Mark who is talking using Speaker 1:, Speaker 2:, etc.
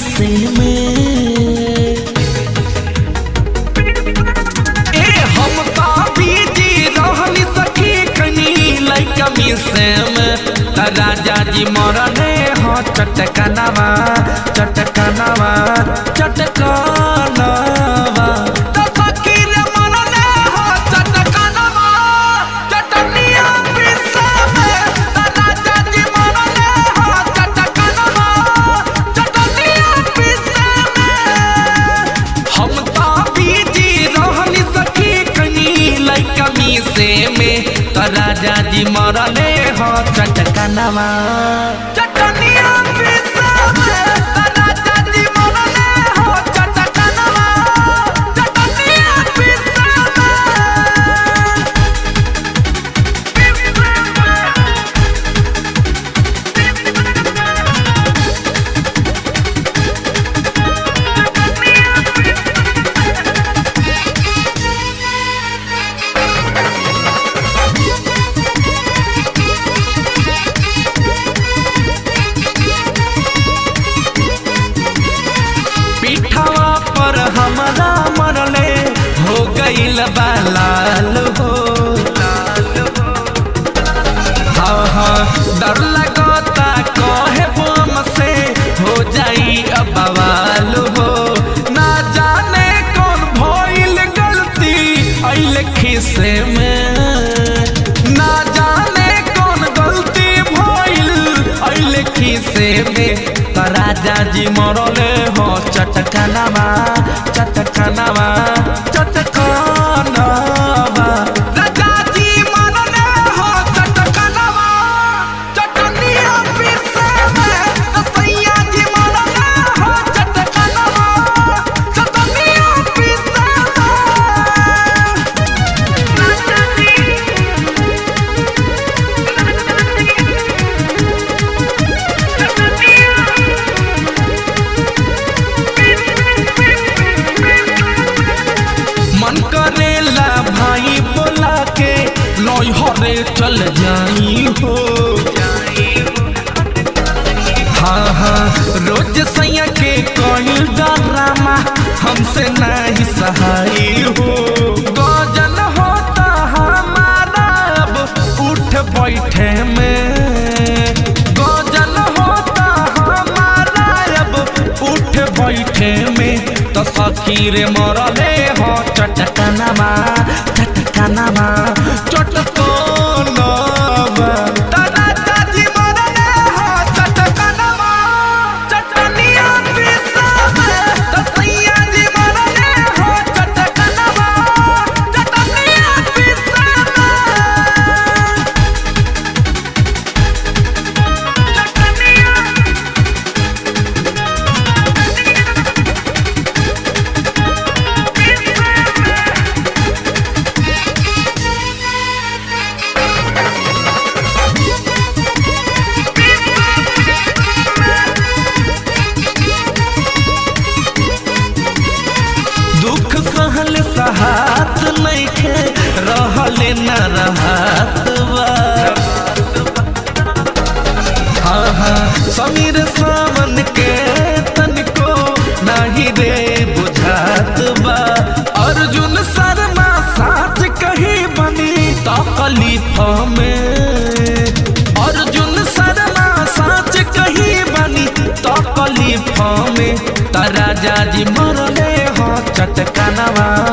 Speaker 1: से में ए हम का बीजी रहनी सखी कनी लइका मिसे में त राजा जी मरने हो चटकनवा चटकनवा चटकनवा त सखी रे मरने हो चटकनवा चटनिया पिसे में त राजा जी मरने हो चटकनवा चटनिया पिसे में हम ता बीजी रहनी सखी कनी लइका मिसे में त राजा जी मरले हो चटकनवा चटनिया पिसे में त राजा जी मरले हो चटकनवा चटनिया पिसे पीठवा पर हमरा मरले हो गईल बालाल हो हाँ हाँ डर लगता कहे बम से हो जाई अब बवाल हो ना जाने कौन भइल गलती अइल खिसे में ना जाने कौन गलती भइल अइल खिसे में त राजा जी मरले हो चटकनवा चटकनवा चटकनवा राजा जी मरले हो चटकनवा चटनिया पिसे में त सैया जी मरले हो चटकनवा चटनिया पिसे मन करेला भाई बोला के लय हरे चल जाई हो हाँ हाँ रोज सैया के कोई डरामा हमसे नहीं सहाय हो गजन होता हमारा अब उठ बैठे में गजन होता हमारा अब उठ बैठे में तो सखी रे मरले हो चटकनवा चटकनवा चटकनवा दादा दादी मरले हो चटकनवा चटनिया पिसा में तो सैया जी मरले हो चटकनवा चटनिया पिसा में दुख सहल सहात नइखे रहले न रहत बा हाँ हाँ समीर सावन के तनिको नाही रे बुझात बा अर्जुन शर्मा साथ कही बनी तकलीफ में अर्जुन शर्मा साच कही बनी तकलीफ में त राजा जी मरले हो चटकनवा